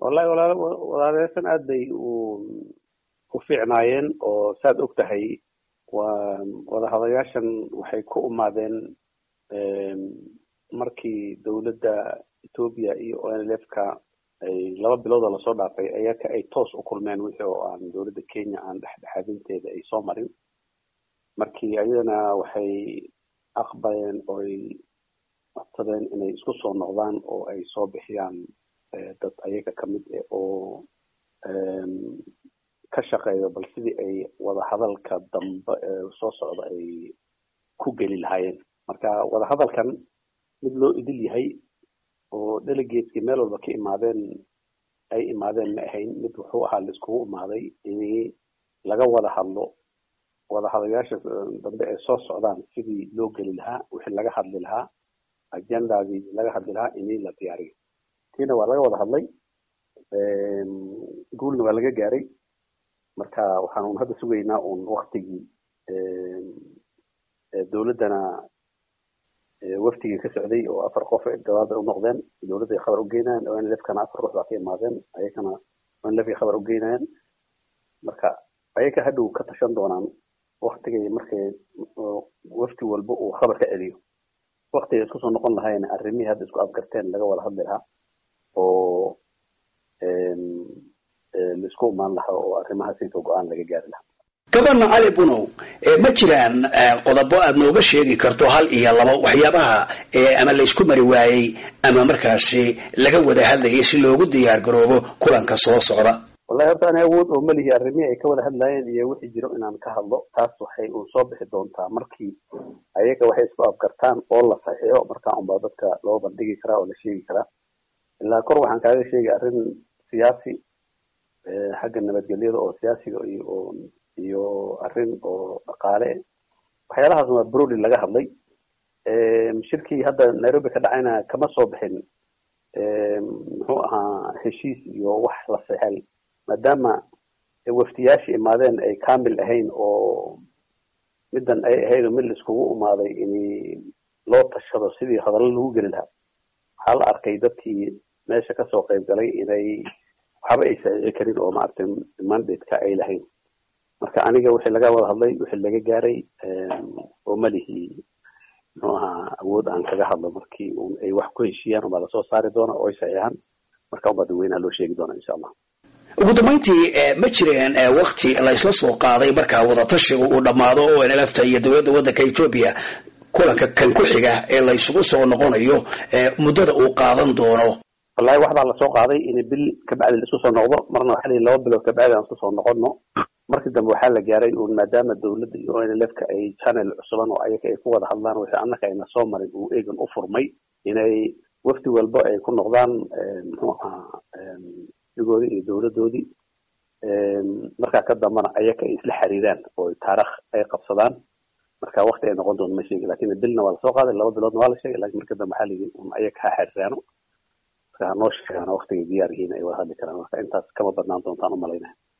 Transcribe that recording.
wallahi walaal walaalayaashan aad bay u u fiicnaayeen oo saad og tahay waa wadahadayaashan waxay ku umaadeen markii dowladda ethoobia iyo o n l f ka ay laba biloodoo lasoo dhaafay ayaka ay toos u kulmeen wixii oo aan dowladda kenya aan dhexdhexaadinteeda ay soo marin markii ayadana waxay aqbaleen ooy codsadeen inay isku soo noqdaan oo ay soo bixiyaan dad ayaga kamid eh oo ka shaqeeyo bal sidii ay wadahadalka dambe soo socda ay ku geli lahaayeen marka wadahadalkan mid loo idil yahay oo delegateskii meel walba ka imaadeen ay imaadeen ma ahayn mid wuxuu ahaa la iskugu imaaday in laga wada hadlo wadahadayaasha dambe ee soo socdaan sidii loo geli lahaa wixii laga hadli lahaa agendadii laga hadli lahaa ini la diyaariyo tiina waa laga wada hadlay guulna waa laga gaaray marka waxaan un hadda sugaynaa un waktigii dowladdana waftigii ka socday oo afar qof gabaad bay unoqdeen dowladday khabar ugeynayaan o n l f kana afar ruux baa ka imaadeen ayakana o n l f ay khabar ugeynayaan marka ayaka hadhow ka tashan doonaan waktigay markay wafti walba uu khabar ka celiyo waktigay isku soo noqon lahayn arrimihii hadda isku afgarteen laga wada hadli lahaa oo laisku imaan lahaa oo arrimahaas inta go-aan laga gaari lahaa gabana cali bunow ma jiraan qodobo aad nooga sheegi karto hal iyo laba waxyaabaha ama laysku mari waayey ama markaasi laga wada hadlayay si loogu diyaar garoobo kulanka soo socda wallahi horta ani awood oo malihi arrimihii ay ka wada hadlaayeen iyo wixii jiro inaan ka hadlo taas waxay uun soo bixi doontaa markii ayaga waxay isku afgartaan oo la saxiixo markaa unbaa dadka loo bandhigi karaa oo la sheegi karaa ilaa kor waxaan kaaga sheegay arrin siyaasi xagga nabadgelyada oo siyaasiga iyo iyo arrin oo dhaqaale waxyaalahaas waa broli laga hadlay shirkii hadda nairobi ka dhacayna kama soo bixin muxuu ahaa heshiis iyo wax la sexel maadaama waftiyaashii imaadeen ay kamil ahayn oo middan ay ahayd mid la iskugu imaaday in loo tashado sidii hadallo lagu geli lahaa waxaa la arkay dadkii meesha kasoo qayb galay inay waxba ay saxiixi karin oo maaragtay mandate-ka ay lahayn marka aniga wixii laga wada hadlay wixii laga gaaray oo malihii muxuu ahaa awood aan kaga hadlo markii un ay wax ku heshiiyaan unbaa lasoo saari doona oo ay saxiixaan marka unbaa dadweynaha loo sheegi doona insha allah ugu dambayntii ma jireen wakti la isla soo qaaday markaa wadatashiga uu dhammaado o n lfta iyo dowladda waddanka ethoobia kulanka kan ku xiga ee la isugu soo noqonayo muddada uu qaadan doono wallahi wax baa lasoo qaaday in bil kabacdi la isku soo noqdo marna waxaa layihi laba bilood kabacdi aan isku soo noqono markii dambe waxaa la gaaray un maadaama dowladda iyo o n l f ka ay channel cusuban oo ayaga ay ku wada hadlaan wixii annaka ayna soo marin uu eegan u furmay inay wafdi walba ay ku noqdaan muxuu ahaa digoodii iyo dowladdoodii markaa ka dambana ayaka ay isla xiriiraan oo taarikh ay qabsadaan marka wakti ay noqon doonto ma sheegi lakin bilna waa lasoo qaaday laba biloodna waa la sheegay lakin marka dambe waxaa layidhi un ayaga ha xiriiraano marka hanoo sheegaano waktigay diyaar yihiin ay wada hadli karaan marka intaas kama badnaan doontaan umalaynaya